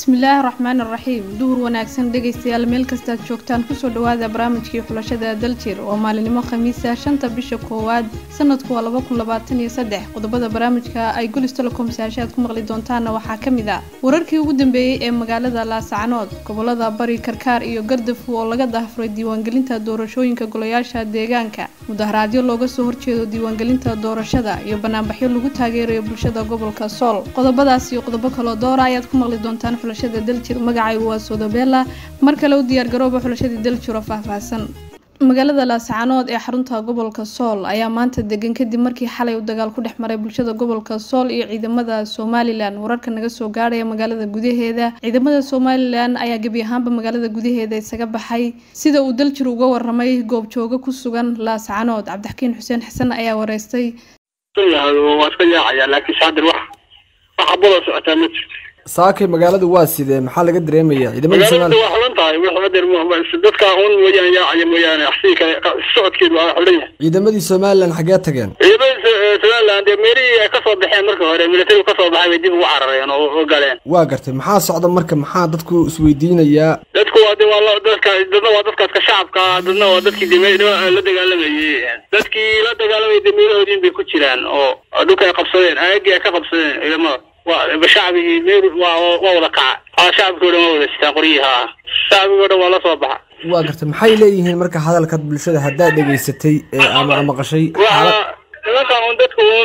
bismillaahi raxmaani raxiim duhur wanaagsan dhegaystayaal meel kastaad joogtaan kusoo dhawaada barnaamijkii xulashada daljir oo maalinimo khamiisa shanta bisha koowaad sanadku waa laba kun labaatan iyo saddex qodobada barnaamijka ay golis telecom saashaad ku maqli doontaana waxaa ka mid ah wararkii ugu dambeeyey ee magaalada laasacanood gobolada bari karkaar iyo gardafu oo laga daahfuray diiwaangelinta doorashooyinka golayaasha deegaanka mudaharaadyo looga soo horjeedo diiwaangelinta doorashada iyo banaanbaxyo lagu taageerayo bulshada gobolka sool qodobadaas iyo qodobo kaloo doora ayaad ku maqli doontaan xulashada daljir magacaygu waa sodobela mar kale u diyaargarooba xulashadii daljir oo faahfaahsan magaalada laasacanood ee xarunta gobolka sool ayaa maanta degan kadib markii xalay uu dagaal ku dhex maray bulshada gobolka sool iyo ciidamada somalilan wararka naga soo gaadhaya magaalada gudaheeda ciidamada somalilan ayaa gebi ahaanba magaalada gudaheeda isaga baxay sida uu daljir uga waramay goobjoogo ku sugan laasacanood cabdixakiin xuseen xasan ayaa wareystay waa iska yaacaya laakiin saadir wax wax abada socotaa ma jirto saakay magaaladu waa sidee maxaa laga dareemaya ciidamada magaalada Soomaaliya waa xulan tahay wax adeer dadka un mooyaane yaacaya mooyaane axsii kale socodkeedu waa xulan yahay ciidamadii Soomaaliland xagee tageen ciidamada somaliland dee meelihii ay kasoo baxeen marka hore militarigu kasoo baxay bay dib ugu carareen oo oo galeen waa gartay maxaa socda marka maxaa dadku isweydiinayaa dadku waa de waa la- dadka dadna waa dadkaas ka shacabka ah, dadna waa dadkii deme la dagaalamayay dadkii la dagaalamayay dameerahoodiin bay ku jiraan oo dhulka ay qabsadeen aagii ay ka qabsadeen ciidamada waa shacbigii meel waa waa wada kaca haa shacabkii o dhan waa wada sitaan qoryihii haa shacbigii o dhan waa la soo baxa waa gartay maxay leeyihiin marka hadalka bulshada haddaad dhegaysatay ee ama maqashay xaalad waxaa nimankan un dadku un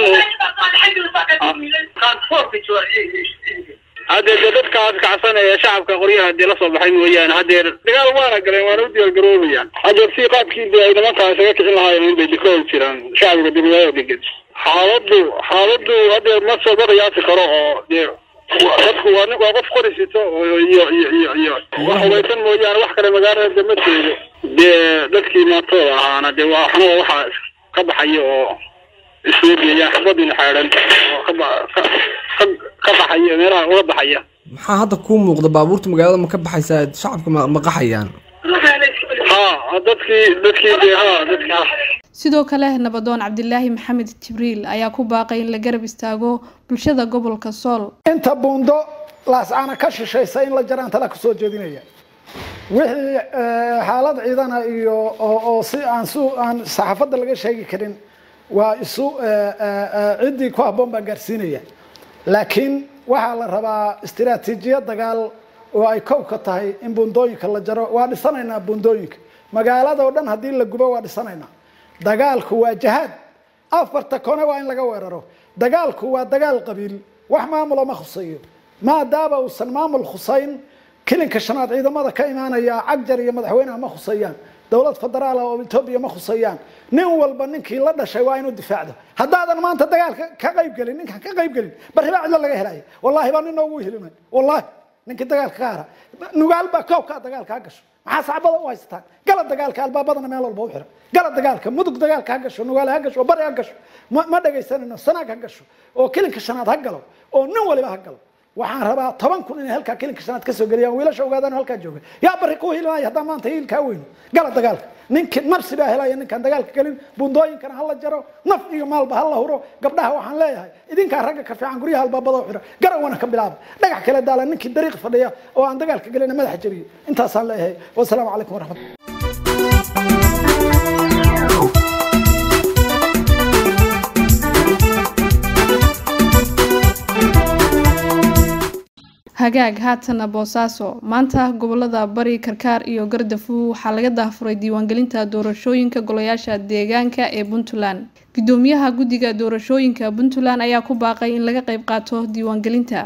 haddee de dadkaas kacsanaya shacabka qoryaha dee lasoo baxay mooyaane hadeer dagaal waana galeen waana u diyaargaroobayaan hadeer si qaabkii de ay nimankaa isaga kicin lahaayeen unbay dikooda jiraan shacbiga degmada degan xaaladu xaaladu hadeer ma soo ma qiyaasi karo oo dee wa- dadku waa nin waa qof qori sito oo iyo iyo iyo iyo wax hubaysan mooyaane wax kale magaalada de ma jeedo dee dadkii maantooda ahaana dee waa waxna waa waxaa ka baxaya oo isweegayaan xabadina xeedhan oo ka ba- ka- ka- ka baxaya meelaha uga baxaya maxaa hadda kuu muuqda baabuurta magaalada ma ka baxaysaa shacabka ma ma qaxayaan ha dadkii dadkii dee ha dadkii ha sidoo kale nabadoon cabdilaahi maxamed jibriil ayaa ku baaqay in la garab istaago bulshada gobolka sool inta buundo laascaana ka shishaysa in la jaraan tala kusoo jeedinaya wixii eh, xaalad ciidana iyo oo oo si aan su aan saxaafadda laga sheegi karin waa isu eh, eh, eh, ciddii ku habboon baan gaarsiinaya laakiin waxaa la rabaa istiraatiijiyad dagaal oo ay kow ka tahay in buundooyinka la jaro waa dhisanaynaa buundooyinka magaalada oo dhan haddii la gubo waa dhisanaynaa dagaalku waa jahaad afarta kone waa in laga weeraro dagaalku waa dagaal qabiil wax maamulo ma khuseeyo maadaama uusan maamul khusayn kilinka shanaad ciidamada ka imaanaya cagjar iyo madaxweynaha ma khuseeyaan dowlad federaal oo etoobiya ma khuseeyaan nin walba ninkii la dhashay waa inuu difaacdo haddaadan maanta dagaalka ka qayb gelin ninkaan ka qayb gelin bari baa cidlo laga helaya wallahi baa nin noogu helinay wallahi ninkii dagaalka ka hara nugaal baa koobkaa dagaalka ha gasho maxaa sacbada u haysataan gala dagaalka albaabadana meel walba u xira gala dagaalka mudug dagaalka ha gasho nugaale ha gasho bari ha gasho ma ma dhegaysanayno sanaag ha gasho oo kilinka shanaad ha galo oo nin waliba ha galo waxaan rabaa toban kun inay halkaa kilinka shanaad ka soo geliyaan wiilasha ogaadaan oo halkaa jooga yaa bari ku hilmaya haddaan maanta hiilkaa weyno gala dagaalka ninki nafsi baa helaya ninkaan dagaalka gelin bundooyinkana hala jaro naf iyo maalba hala huro gabdhaha waxaan leeyahay idinkaa ragga ka fiican guryaha albaabada u xira garawana ka bilaaba dhagax kale daala ninkii dariiq fadhiya oo aan dagaalka gelina madaxa jabiyo intaasaan leeyahay wasalaamu calaykum waraxmat hagaag haatana boosaaso maanta gobolada bari karkaar iyo gardafu waxaa laga daahfuray diiwaangelinta doorashooyinka golayaasha deegaanka ee puntland gudoomiyaha guddiga doorashooyinka puntland ayaa ku baaqay in laga qayb qaato diiwaangelinta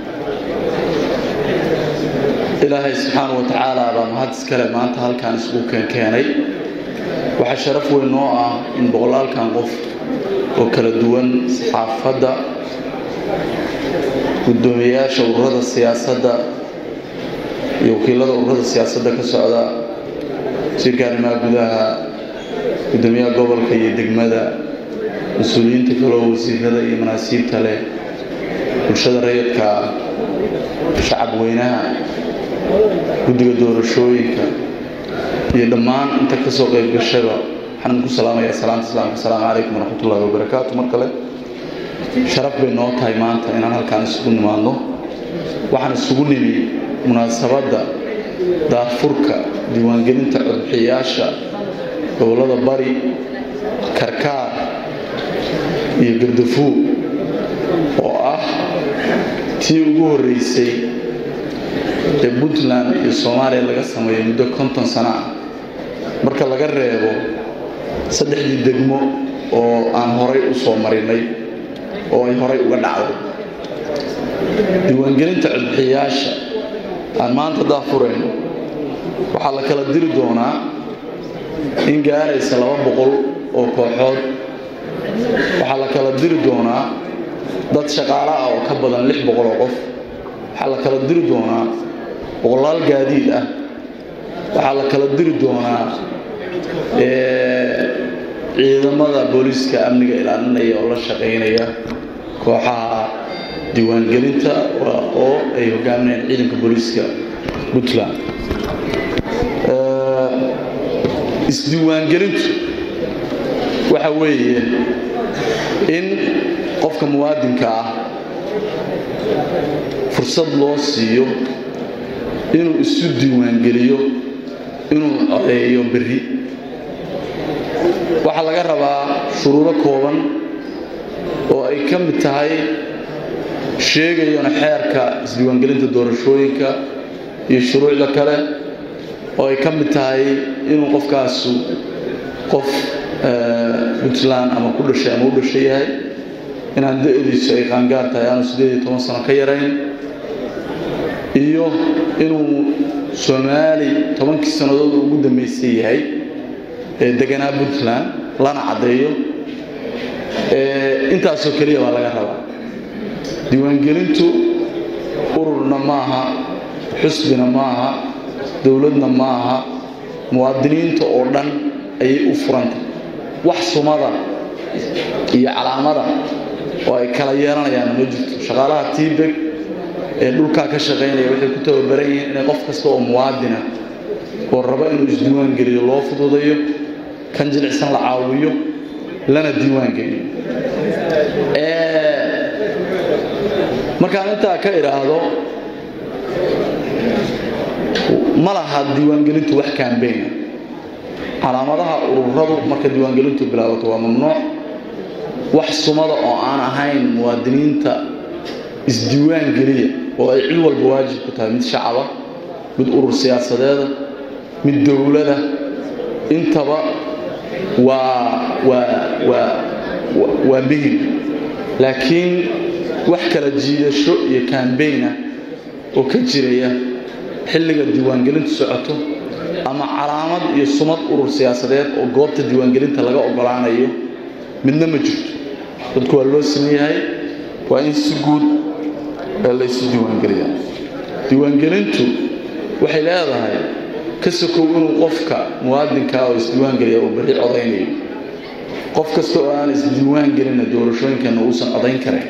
ilaahay subxaana wa tacaala baa mahad iskale maanta halkaan isugu keenkeenay waxaa sharaf weyn noo ah in boqolaalkan qof oo kala duwan saxaafadda guddoomiyeyaasha ururada siyaasadda iyo wakiilada ururada siyaasadda ka socda wasiirka arrimaha gudaha guddoomiyaha gobolka iyo degmada mas-uuliyiinta kaloo wasiirada iyo manaasiibta leh bulshada rayidka shacab weynaha guddiga doorashooyinka iyo dhammaan inta ka soo qayb gashaba waxaan ku salaamayaa salaanta islaamka asalaamu calaykum waraxmatullaahi wabarakaatu mar kale sharaf bay noo tahay maanta inaan halkaan isugu nimaadno waxaan isugu nimi munaasabadda daafurka diiwaangelinta codbixiyayaasha gobollada bari karkaar iyo gardafuur oo ah tii ugu horreysay ee puntland iyo soomaaliya laga sameeyo muddo konton sano ah marka laga reebo saddexdii degmo oo aan horay u soo marinay oo ay horay uga dhacday diiwaangelinta codbixiyayaasha aan maanta daafurayno waxaa la kala diri doonaa in gaaraysa laba boqol oo kooxood waxaa la kala diri doonaa dad shaqaale ah oo ka badan lix boqol oo qof waxaa la kala diri doonaa boqolaal gaadiid ah waxaa la kala diri doonaa ciidamada booliiska amniga ilaalinaya oo la shaqaynaya kooxaha diiwaangelinta oo ay hogaaminayaan ciidanka booliiska puntland isdiiwaangelintu waxa weeye in qofka muwaadinka ah fursad loo siiyo inuu isu diiwaangeliyo inuu codeeyo berri waxaa laga rabaa shuruudo kooban oo ay ka mid tahay sheegayona xeerka isdiiwaangelinta doorashooyinka iyo shuruucda kale oo ay ka mid tahay inuu qofkaasu qof puntland ama ku dhashay ama u dhashay yahay inaan da-diisu ay qaangaar tahay aanu siddeed iyo toban sano ka yarayn iyo inuu soomaali tobankii sannadood ugu dambaysay yahay ee deganaa puntland lana caddeeyo intaasoo keliya baa laga rabaa diiwaangelintu ururna maaha xusbina maaha dowladna maaha muwaadiniinta oo dhan ayay u furantay wax sumada iyo calaamada oo ay kala yeelanayaan ma jirto shaqaalaha tiibeg ee dhulkaa ka shaqaynaya waxay ku tababaran yihiin inay qof kasta oo muwaadina oo rabo inuu isdiiwaangeliyo loo fududayo kan jilicsan la caawiyo lana diiwaangeliyo markaan intaa ka idhaahdo ma laha diiwaangelintu wax kaambeyna calaamadaha ururadu marka diiwaangelintu bilaabato waa mamnuuc wax sumada oo aan ahayn muwaadiniinta isdiiwaangeliya oo ay cid walba waajib ku tahay mid shacaba mid urur siyaasadeeda mid dowlada intaba waa waa waa waa mihim laakiin wax kala jiidasho iyo kaambeyna oo ka jiraya xilliga diiwaangelintu socoto ama calaamad iyo sumad urur siyaasadeed oo goobta diiwaangelinta laga ogolaanayo midna ma jirto dadku waa loo siman yahay waa in si guud laysu diiwaangeliya diiwaangelintu waxay leedahay ka sokow inuu qofka muwaadinkaa oo isdiiwaangeliya uu berri codaynayo qof kasta oo aan isdiiwaangelinna doorashooyinkanna uusan codayn karayn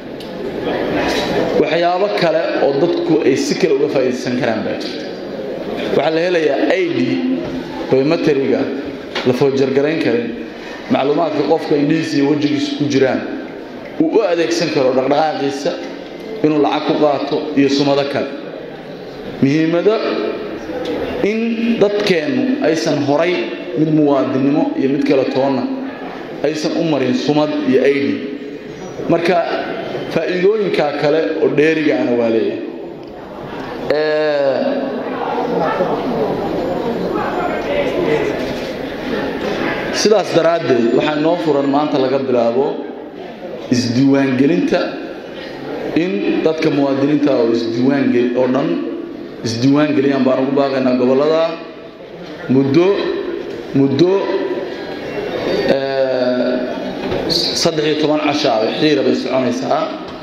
waxyaabo kale oo dadku ay si kale uga faa'iidaysan karaan baa jirta waxaa la helayaa i d biometriga la foojargarayn karin macluumaadka qofka indhihiisa iyo wejigiisa ku jiraan uu u adeegsan karo dhaqdhaqaaqiisa inuu lacag ku qaato iyo sumado kale muhiimado in dadkeennu aysan horay mid muwaadinnimo iyo mid kale toonna aysan u marin sumad iyo i d marka faa'iidooyinkaa kale oo dheerigaana waa leeyahay sidaas daraaddeed waxaa noo furan maanta laga bilaabo isdiiwaangelinta in dadka muwaadiniinta oo isdiiwaangel oo dhan isdiiwaangeliyaan baan ugu baaqaynaa gobollada muddo muddo saddex iyo toban casha ah xiira bay soconaysaa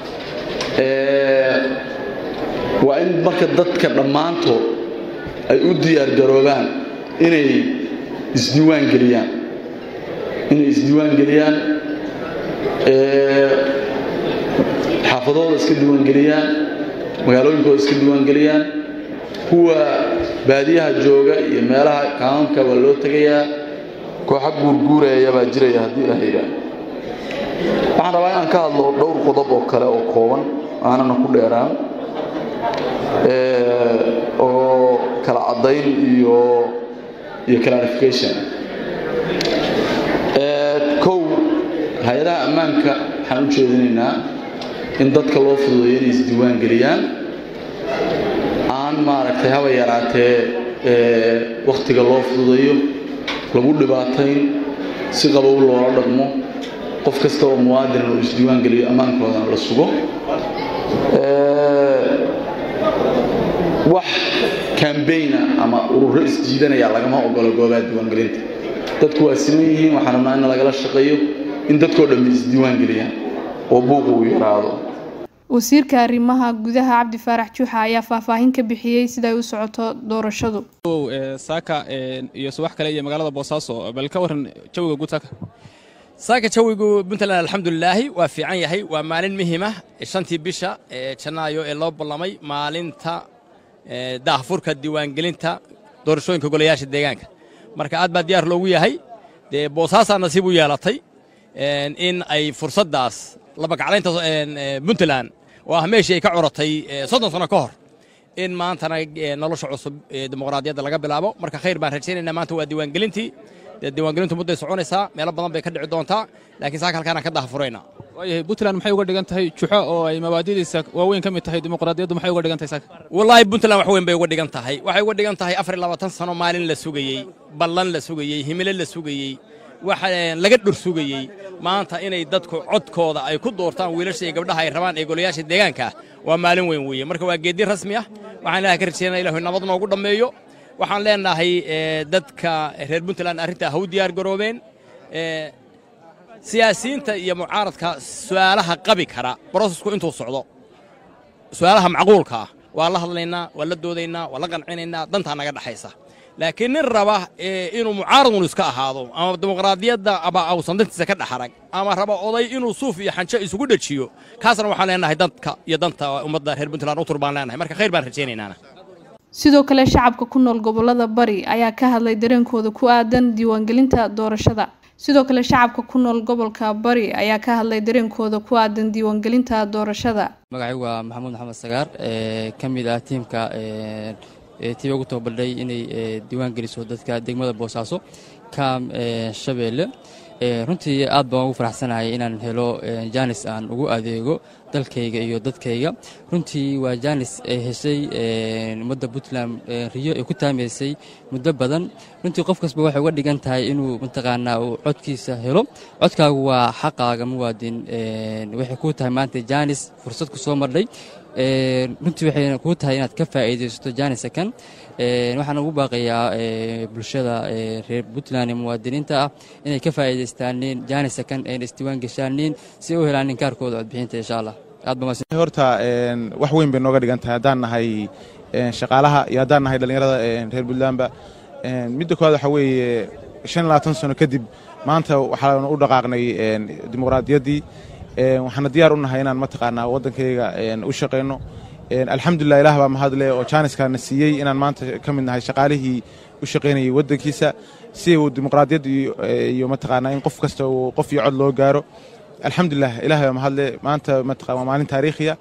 waa in marka dadka dhammaantood ay u diyaargaroobaan inay isdiiwaan geliyaan inay isdiiwaan geliyaan xaafadooda iska diiwaangeliyaan magaalooyinkooda iska diiwaangeliyaan kuwa baadiyaha jooga iyo meelaha kaanunka waa loo tegayaa kooxa guurguuraya baa jiraya haddii la hayraa waxaan rabaa inaan ka hadlo dhowr qodob oo kale oo kooban aanana ku dheeraan oo kala caddayn iyo iyo clarification kow hay-adaha ammaanka waxaan u jeedinaynaa in dadka loo fududeeyo inay isdiiwaan geliyaan aan maaragtay haba yaraatee wakhtiga loo fududeeyo lagu dhibaatayn si qabow loola dhaqmo qof kasta oo muwaadin uu isdiiwaan geliyo ammaankoodana la sugo wax kambayna ama ururo isjiidanaya lagama ogolo goobaha diiwaangelinta dadku waa siman yihiin waxaan rabnaa in lagala shaqeeyo in dadkoo dhammi isdiiwaan geliyaan oo buuqa uu yaraado wasiirka arrimaha gudaha cabdi faarax juuxa ayaa faahfaahin ka bixiyey siday u socoto doorashadu saaka iyo subax kale iyo magaalada boosaaso bal ka waran jawiga guud saaka saaka jawigu puntland alxamdulilaahi waa fiican yahay waa maalin muhiima shantii bisha janaayo ee loo ballamay maalinta daahfurka diiwaangelinta doorashooyinka golayaasha deegaanka marka aad baa diyaar loogu yahay dee boosaasaa nasiib u yeelatay in ay fursaddaas labagaclaynta puntland oo ah meeshii ay ka coratay soddon sano ka hor in maantana nolosha cusub dimuqraadiyadda laga bilaabo marka khayr baan rajaynaynaa maanta waa diiwaangelintii dee diiwaangelintu mudday soconaysaa meelo badan bay ka dhici doontaa laakiin saaka halkaana ka daahfuraynaa waayahay puntland maxay uga dhigan tahay juxo oo ay mabaadidiisa waaweyn ka mid tahay dimuqraadiyaddu maxay uga dhigan tahay saaka wallaahi puntland wax weyn bay uga dhigan tahay waxay uga dhigan tahay afar iyo labaatan sano maalin la sugayey ballan la sugayey himilo la sugayey waxa laga dhur sugayey maanta inay dadku codkooda ay ku doortaan wiilasha iyo gabdhaha ay rabaan ee golayaasha deegaanka waa maalin weyn weeye marka waa geeddi rasmi ah waxaan ilahay ka rajaynaa ilahu nabad noogu dhammeeyo waxaan leenahay dadka reer puntland arrintaa ha u diyaar garoobeen siyaasiyiinta iyo mucaaradka su'aalaha qabi kara brosesku intuu socdo su'aalaha macquulka ah waa la hadlaynaa waa la doodaynaa waa la qancinaynaa dantaa naga dhexaysa laakiin nin raba inuu mucaaradun iska ahaado ama dimuqraadiyadda aba ausan dantiisa ka dhexarag ama raba oday inuu suuf iyo xanjo isugu dhejiyo kaasna waxaan leenahay dadka iyo danta ummadda reer puntland utur baan leenahay marka khayr baan rajaynaynaa sidoo kale shacabka ku nool gobolada bari ayaa ka hadlay dareenkooda ku aadan diiwaangelinta doorashada sidoo kale shacabka ku nool gobolka bari ayaa ka hadlay dareenkooda ku aadan diiwaangelinta doorashada magacaygu waa maxamuud maxamed sagaar ee ka mid ah tiimka tiiba ugu tababaldhay inay diiwaan geliso dadka degmada boosaaso kaam shabeelle runtii aad baan ugu faraxsanahay inaan helo jaanis aan ugu adeego dalkayga iyo dadkayga runtii waa jaanis ay heshay ummadda puntland riyo ay ku taamaysay muddo badan runtii qof kasba waxay uga dhigan tahay inuu mataqaanaa uu codkiisa helo codkaagu waa xaqaaga muwaadin waxay kuu tahay maanta jaanis fursad ku soo mardhay runtii waxay kuu tahay inaad ka faa'iidaysato jaanisa kan waxaan ugu baaqayaa bulshada reer puntland ee muwaadiniinta ah inay ka faa'iidaystaanin jaanisa kan ayna isdiiwaan geshaanin si ay u helaan ninkaarkooda codbixinta insha allah horta wax weyn bay nooga dhigan tahay haddaan nahay shaqaalaha iyo haddaan nahay dhallinyarada reer puntlandba midda koowaad waxaa weeye shan iyo labaatan sano kadib maanta waxaanu u dhaqaaqnay dimuqraadiyaddii waxaana diyaar u nahay inaan mataqaanaa waddankayga u shaqayno alxamdulilah ilaah baa mahadle oo jaaniskaana siiyey inaan maanta ka mid nahay shaqaalihii u shaqaynayay waddankiisa si uu dimuqraadiyad iyo mataqaanaa in qof kasta uu qof iyo cod loo gaaro alxamdulilah ilaah baa mahadle maanta mataqaa waa maalin taariikhiya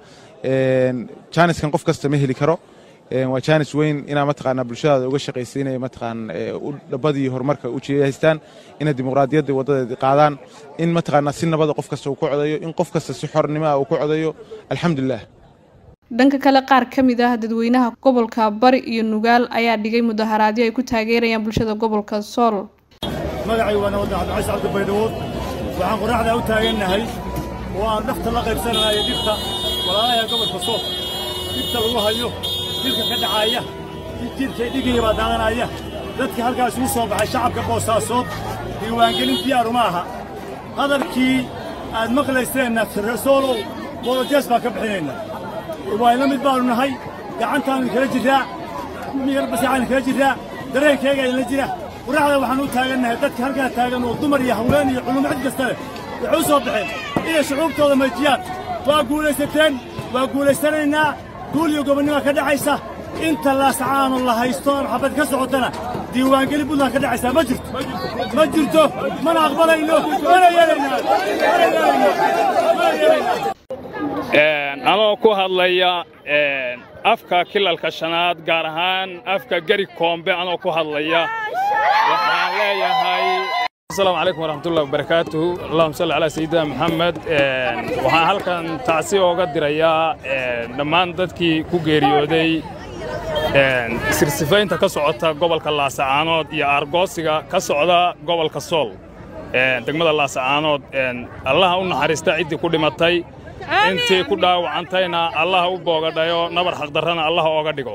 jaaniskan qof kasta ma heli karo waa jaanis weyn inaa mataqaanaa bulshadaada uga shaqaysa inay mataqaan dhabadii horumarka u jeehaystaan inay dimuqraadiyadda waddadeeda qaadaan in mataqaanaa si nabada qof kasta uu ku codayo in qof kasta si xornimo ah uu ku codayo alxamdulilah dhanka kale qaar ka mid ah dadweynaha gobolka bari iyo nugaal ayaa dhigay mudaharaadyo ay ku taageerayaan bulshada gobolka sool magacay waa nabadda cabdicais cabdi baydhawood waxaan qoraxdaa u taagannahay oo aan dhafta la qaybsananayo dhibta walaalaha gobolka sool dhibta lagu hayo dilka ka dhacaaya jidkay dhigaya baa daadanaya dadka halkaas uu soo baxay shacabka boosaasood diiwaangelin diyaaru ma aha hadalkii aad maqlayseenna resoolow bolojees baan ka bixinaynaa waayla mid baannu nahay gacantaannu kala jirraa miyarbasaaannu kala jirraa dareenkayga idinla jira quraxda waxaan u taagannahay dadka halkaa taagan oo dumar iyo haween iyo culummo cid kasta leh waxay u soo baxeen inay shucuubtooda maejiyaan waa guulaysateen waa guulaysanaynaa guul iyo gobonnima ka dhacaysa inta laasacaanu la haysto aan xabad ka socotana diiwaangeli buntland ka dhacaysaa ma jirto ma jirto mana aqbalayno mana yeelaynaa mana yeelaynaa mana yeelaynaa anoo ku hadlaya afka kilalka shanaad gaar ahaan afka geri koombe anoo ku hadlaya waxaan leeyahay asalaamu calaykum waraxmatullahi wabarakaatuhu allahuma salli calaa sayidina maxamed waxaan halkan tacsi ooga dirayaa dhammaan dadkii ku geeriyooday sirsifaynta ka socota gobolka laasacaanood iyo aargoosiga ka socda gobolka sool degmada laasacaanood allaha u naxariista ciddii ku dhimatay intii ku dhaawacantayna allaha u boogadhayo nabar xaqdarrana allaha ooga dhigo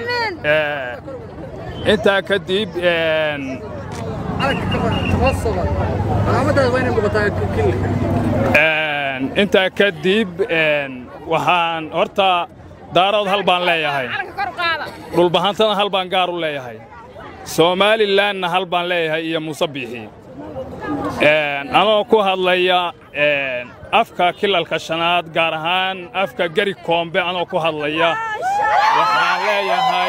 intaa kadib intaa kadib waxaan horta daarood hal baan leeyahay dhulbahantana hal baan gaar u leeyahay somalilanna hal baan leeyahay iyo muuse biixi anoo ku hadlaya afka kilalka shanaad gaar ahaan afka geri koombe anoo ku hadlaya waxaan leeyahay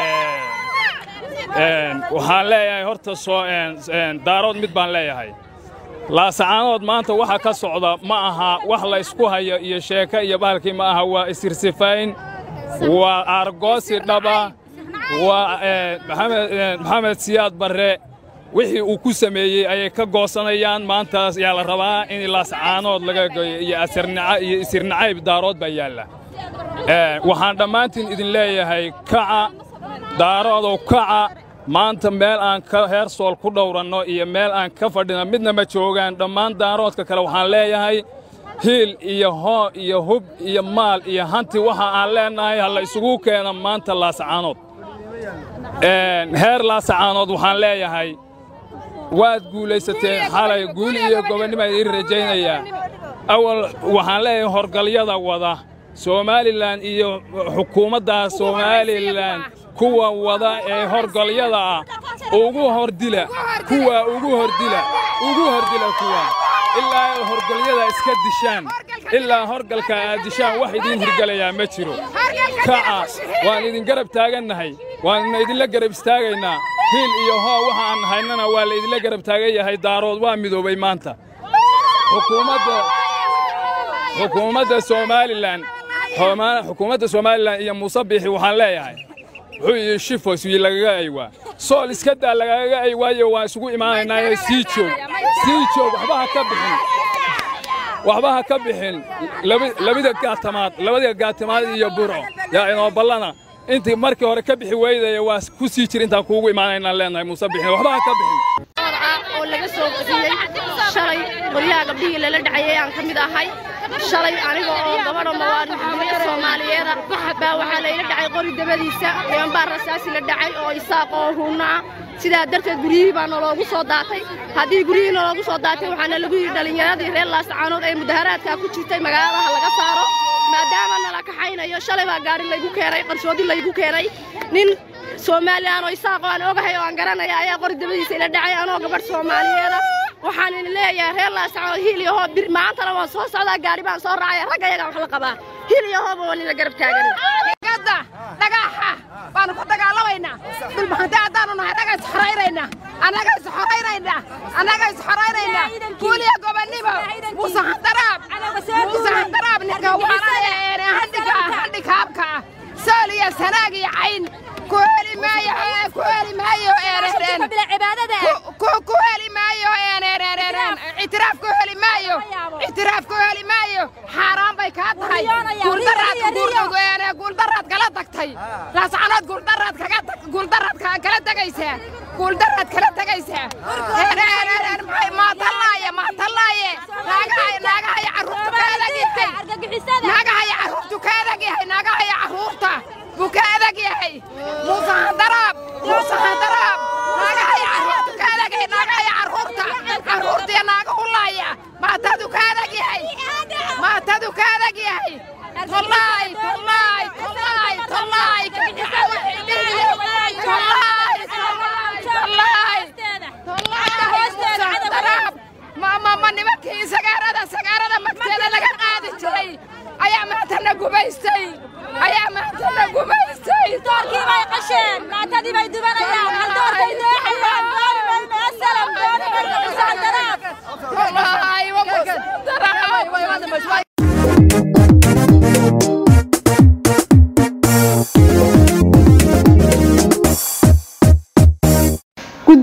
waxaan leeyahay horta daarood mid baan leeyahay laasacaanood maanta waxa ka socda ma aha wax la ysku hayo iyo sheeko iyo bahalkii ma aha waa isirsifayn waa aargoosi dhaba waa maxamed siyaad barre wixii uu ku sameeyey ayay ka goosanayaan maantaas yaa la rabaa in laasacaanood laga geeyo iyo iyo isirnacayb daarood baa yaalla waxaan dhammaantiin idin leeyahay kaca daaroodow kaca maanta meel aan ka heersool ku dhowranno iyo meel aan ka fadhino midna ma joogaan dhammaan daaroodka kale waxaan leeyahay hiil iyo hoo iyo hub iyo maal iyo hanti waxa aan leennahay ha la isugu keeno maanta laasacaanood heer laasacaanood waxaan leeyahay waad guulaysateen xalay guul iyo gobonnimo idiin rajaynayaa awal waxaan leeyahay horgalyada wada somalilan iyo xukuumadda somalilan kuwa wada ee horgalyada ah ugu hordila kuwa ugu hordila ugu hordila kuwa ilaa horgalyada iska dishaan ilaa horgalka aad dishaan wax idiin hirgelayaa ma jiro kaca waan idin garab taagannahay waanna idinla garab istaagaynaa hiil iyo hoo waxa aan haynana waa la idinla garab taagan yahay daarood waa midoobay maanta xukuumadda somalilan xukuumadda somalilan iyo muuse biixi waxaan leeyahay wuxuu yidhi shifos wii lagaga aywaa sool iska daa lagaga aywaayo waan isugu imaanaynaaye sii joog sii joog waxba ha ka bixin waxba ha ka bixin labada gaatamaad labada gaatamaad iyo burco yaa inoo ballana intii markii hore ka bixi weydaya waa ku sii jir intaan kuugu imaanaynaan leenahay muuse bixin waxba ha ka bixin oo laga soo bixiyey shalay qoryaha gabdhihii lala dhacayay aan ka mid ahay shalay aniga oo gabadha mawaalidnimada soomaaliyeeda baa waxaa layla dhacay qori dabadiisa niman baa rasaasi la dhacay oo isaaq oo huunno ah sidaa darteed guryihii baa naloogu soo daatay haddii guryihii naloogu soo daatay waxaana lagu yidhi dhallinyaradii reer laasacaanood ee mudaharaadkaa ku jirtay magaaladaha laga saaro maadaama nala kaxaynayo shalay baa gaari laygu keenay qarshoodi laygu keenay nin somalilan oo isaaq oo aan ogahay oo aan garanaya ayaa qori dabadiisa ila dhacay anoo gabadh soomaaliyeeda waxaan idin leeyahay reer laasacaanood hiil iyo hoob maantana waan soo socdaa gaari baan soo raacaya ragga ayagaan wax la qabaa hiil iyo hooba waan ila garab taagan dhagaxa baanu ku dagaalamaynaa dhulbahante haddaanu nahay annaga is xoraynayna annaga is xoraynayna annaga is xoraynayna guuliya gobonnimo muuse handaraab muuse handaraab ninka waanaayeene handhiga handhikaabka ah sool iyo sanaag iyo cayn ku heli maayo ku heli maayo eerereen ku heli maayo eerereen ictiraaf ku heli maayo ictiraaf ku heli maayo xaaraan bay kaa tahay guuldaraad guuldaraad kala tagtay laascanood guuldaraad kaga guuldaraad kala tegaysaa guuldaraad kala tegaysaa maatallaaye maatallaaye naagahaya carruurtu ka adag yahay naagahaya carruurtu ka adag yahay naagahaya carruurta buu ka adag yahay muuse handaraab muuse handaraab naagahaya carruurtu ka adag yahay naagahaya carruurta carruurtiya naaga hulaaya maatadu ka adag yahay maatadu ka adag yahay tollaay tollaay tollaay tollaay tollaay tollaay tollaay ma nimankii sagaarada sagaarada magteeda laga qaadi jiray ayaa maantana gubaystay ayaa maantana gubaystay doorkii bay qasheen maantadii bay dubanayaan hal doorkay dooxayaan dooni mayno asalam dooni mayno musaandaraad wallaahi wa musaandaraad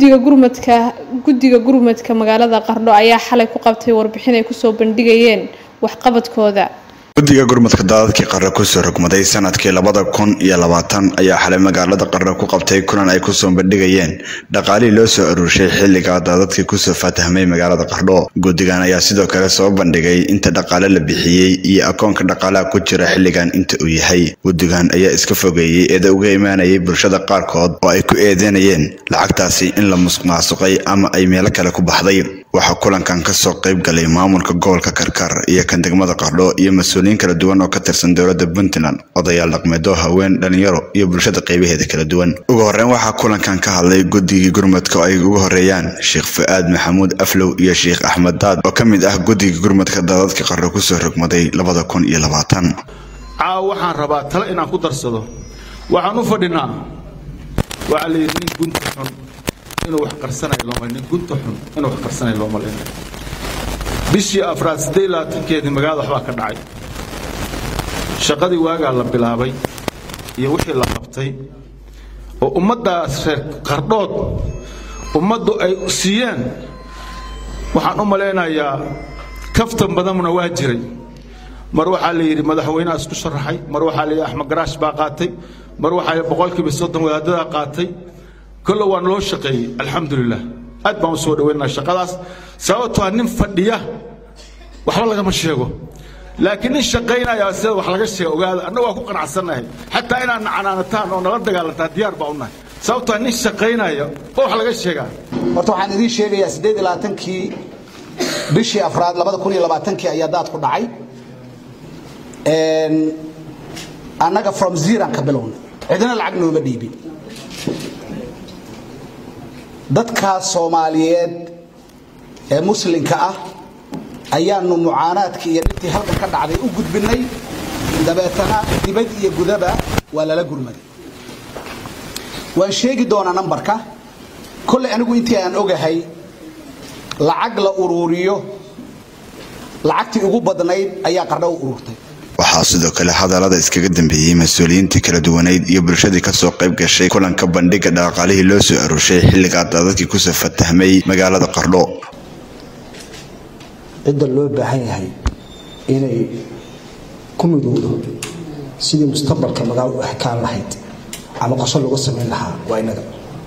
guddiga gurmadka guddiga gurmadka magaalada qardho ayaa xalay ku qabtay warbixin ay kusoo bandhigayeen waxqabadkooda guddiga gurmadka daadadkii qarre kusoo rogmaday sanadkii labada kun iyo labaatan ayaa xalay magaalada qarre ku qabtay kulan ay kusoo bandhigayeen dhaqaalihii loo soo aruurshay xilliga daadadkii kusoo fatahmay magaalada qardho guddigan ayaa sidoo kale soo bandhigay inta dhaqaale la bixiyey iyo akoonka dhaqaalaha ku jira xilligan inta uu yahay guddigan ayaa iska fogeeyey eeda uga imaanayay bulshada qaarkood oo ay ku eedeynayeen lacagtaasi in la musuqmaasuqay ama ay meelo kale ku baxday waxaa kulankan kasoo qayb galay maamulka gobolka karkar iyo kan degmada qardho iyo mas-uuliyiin kala duwan oo ka tirsan dowladda puntland odayaal dhaqmeedo haween dhalinyaro iyo bulshada qaybaheeda kala duwan ugu horreyn waxaa kulankan ka hadlay guddigii gurmadka oo ay ugu horeeyaan sheekh fu-aad maxamuud aflow iyo sheekh axmed daad oo ka mid ah guddigii gurmadka daadadka qarro kusoo rogmaday labada kun iyo labaatan caawa waxaan rabaa tale inaan ku darsado waxaan u fadhinaa waxaa la yidhi nin gunta xun inuu wax qarsanayo looma nin gunta xun inuu wax qarsanayo looma leeyahay bishii afraad siddeed labaatankeedii magaalada waxbaa ka dhacay shaqadii waagaa la bilaabay iyo wixii la qabtay oo ummaddaas reer qardhood ummaddu ay siiyeen waxaan u malaynayaa kaftan badanna waa jiray mar waxaa la yidhi madaxweynaha isku sharaxay mar waxaa la yidhi axmed garaash baa qaatay mar waxaa yidhi boqolkiiba soddon wadaadadaa qaatay kolle waa naloo shaqeeyey alxamdulilah aad baan u soo dhaweynaa shaqadaas sababtoo ah nin fadhiya waxba lagama sheego laakiin nin shaqaynaya sida wax laga sheega ogaada annaga waa ku qanacsannahay xataa inaad nacanaanataan oo nala dagaalantaa diyaar baa u nahay sababtoo ah nin shaqaynaya oo wax laga sheegaa horta waxaan idiin sheegayaa siddeed iyo labaatankii bishii afraad labada kun iyo labaatankii ayaa daadku dhacay annaga from zeran ka bilowna cidina lacag nooma dhiibin dadka soomaaliyeed ee muslimka ah ayaanu mucaanaadkii iyo dhibtii halkan ka dhacday u gudbinnay dabeetana dibad iyo gudaba waa lala gurmaday waan sheegi doonaa nambarka kolley anigu intii aan ogahay lacag la uruuriyo lacagtii ugu badnayd ayaa qardho u ururtay waxaa sidoo kale hadallada iskaga dambeeyey mas-uuliyiintii kala duwaneyd iyo bulshadii kasoo qayb gashay kulanka bandhiga dhaqaalihii loo soo aruushay xilligaa daadadkii kusoo fatahmay magaalada qardho cidda loo baahan yahay inay ku midowdo sidii mustaqbalka magaalo u exkaan lahayd ama qorsho looga samayn lahaa waa inaga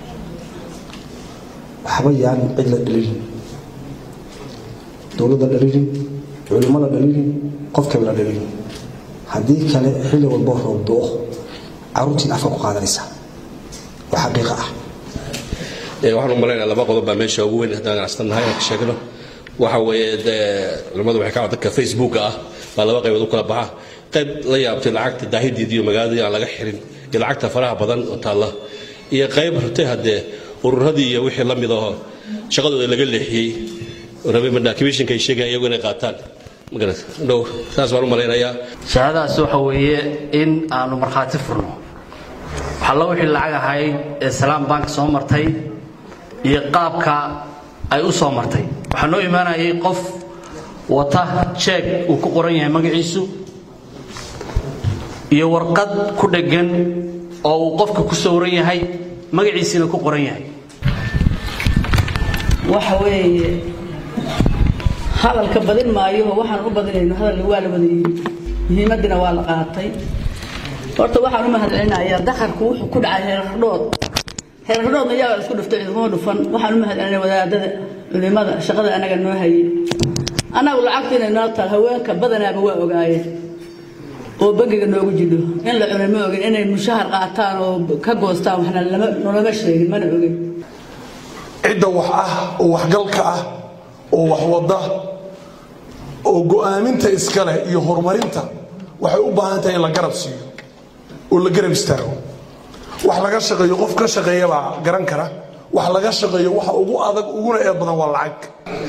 waxba yaan cid la dhalilin dowladda dhalilin culimo la dhalilin qofkaba la dhalilin haddii kale xilli walbo roob do-o caruurtiin afka ku qaadanaysa oo xaqiiqa ah waxaan u malaynaa laba qodob baa meesha ugu weyn haddaan ganacsannahay inaan ka sheegno waxa weeye dee culimmadu waxay ka dadka facebooka ah baa laba qaybood u kala baxa qayb la yaabtay lacagta daahideedii iyo magaaladii aan laga xirin iyo lacagta faraha badan oo taalla iyo qayb rabtay haddee ururadii iyo wixii la mid aho shaqadooda laga leexiyey rabay madaakimishinka ay sheegayaan iyagu inay qaataan magarat dhow saas baan u malaynayaa shahadaas waxa weeye in aanu markhaati furno waxalla wixii lacag ahayd ee salaam bank soo martay iyo qaabka ay u soo martay waxaa noo imaanayay qof wata jeeg uu ku qoran yahay magaciisu iyo warqad ku dheggan oo uu qofka ku sawran yahay magaciisiina ku qoran yahay waxa weeye hadalka badin maayo waxaan u badinayno hadal waa la wadayey muhiimadina waa la qaatay horta waxaan u mahadcelinayaa dakarku wuxuu ku dhacay heerardhood heerardhoodna yaa isku dhuftay cidkuma dhufan waxaan u mahadcelinaya wadaadada culimada shaqada anaga noo hayay annagu lacagta inay noo taal haweenka badanaaba waa ogaayeen oo bangiga noogu jidho in la cunay ma ogin inay mushahar qaataan oo ka goostaan waxna nolama sheegin mana ogin cidda wax ah oo waxgalka ah oo wax wada oo go'aaminta iskale iyo horumarinta waxay u baahan tahay in la garab siiyo oo la garab istaago wax laga shaqeeyo qof ka shaqeeyabaa garan kara wax laga shaqeeyo waxa ugu adag uguna eed badan waa lacag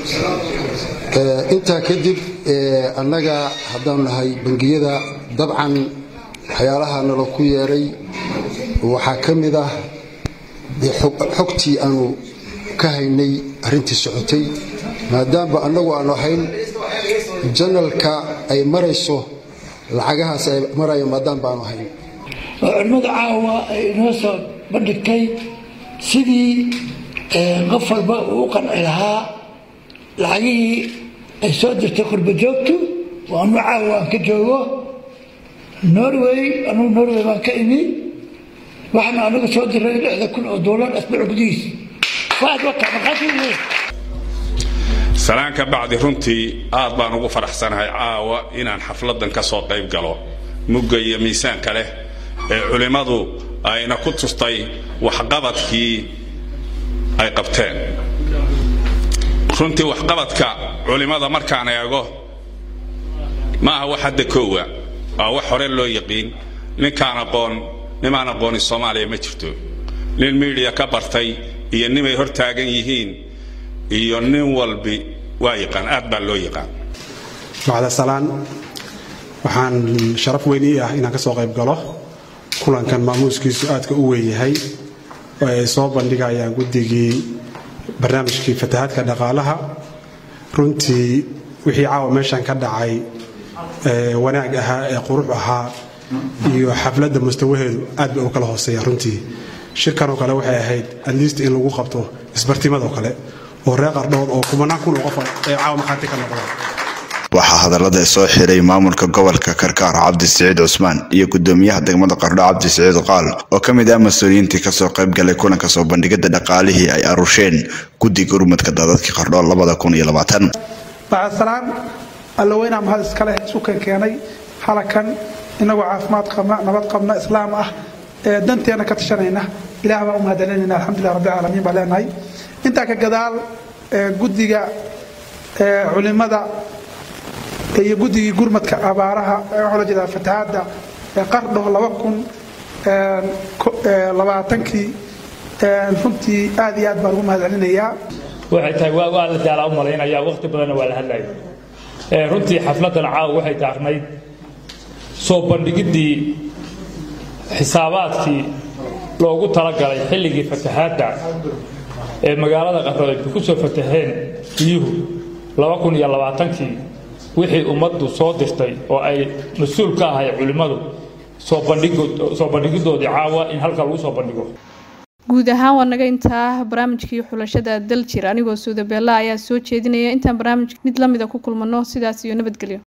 intaa kadib annaga haddaanu nahay bangiyada dabcan waxyaalaha nala ku yeeray waxaa ka mid ah xogtii aanu ka haynay arrintii socotay maadaama annagu aanu ahayn janalka ay marayso lacagahaas ay maraya maadaama aanu ahayn oo culimmada caawa ay inoo soo bandhigtay sidii qof walba uu u qanci lahaa lacagihii ay soo dirtay qurba joogtu waa anu caawa aan ka joogo norway anugu norway baan ka imi waxaana anagu soo diray lixda kun oo doolar asbuuc gudihiis waaad wata markhaati weyn salaan ka bacdi runtii aad baan ugu faraxsanahay caawa inaan xafladdan ka soo qayb galo mugga iyo miisaanka leh ee culimmadu ayna ku tustay waxqabadkii ay qabteen runtii waxqabadka culimmada markaan eego ma aha wax hadda koowa waa wax hore loo yaqiin ninkaan aqoon nimaan aqooni soomaaliya ma jirto nin miidiya ka bartay iyo nimay hor taagan yihiin iyo nin walbi waa yaqaan aad baa loo yaqaan bacda salaan waxaan sharaf weyn ii ah inaan ka soo qayb galo kulankan maamuuskiisu aadka u weyn yahay oo ay soo bandhigayaan guddigii barnaamijkii fatahaadka dhaqaalaha runtii wixii caawa meeshan ka dhacay wanaag ahaa ee qurux ahaa iyo xafladda mustawaheedu aad bay u kala hooseeya runtii shirkanoo kale waxay ahayd atleast in lagu qabto isbartimadoo kale oo reer qardhood oo kumanaan kun oo qof ee caawa markhaati ka noqdaan waxaa hadallada soo xiray maamulka gobolka karkaar cabdi siciid cusmaan iyo gudoomiyaha degmada qardho cabdi siciid qaal oo ka mid ah mas-uuliyiintii kasoo qayb galay kulanka soo bandhigada dhaqaalihii ay arusheen guddiga urmadka daadadkii qardho labada kun iyo labaatan bacdasalaan allaweynaa mahad iskale sukan keenay halakan inagoo caafimaad qabna nabad qabna islaam ah ee danteena ka tashanayna ilaah baan u mahadcelinayna alxamdulilah rabbi caalamiin baa leenahay intaa ka gadaal guddiga culimada iyo guddigii gurmadka abaaraha waxaa la jeedaa fatahaadda qardho laba kun labaatankii runtii aad iyo aad baan ugu mahadcelinayaa waxay tahay waa waa la jaalaa u malaynayaa waqti badanna waa la hadlayay runtii xafladdan caawa waxay taarnayd soo bandhigiddii xisaabaadkii loogu talagalay xilligii fatahaadda ee magaalada qardho ay ku soo fataheen biyuhu laba kun iyo labaatankii wixii ummaddu soo dirtay oo ay mas-uul ka ahay culimmadu soo bandhigidoodii caawa in halka lagu soo bandhigo guud ahaan waa naga intaa barnaamijkii xulashada daljir anigoo suudabeella ayaa soo jeedinaya intaan barnaamij mid lamida ku kulmano sidaas iyo nabadgelyo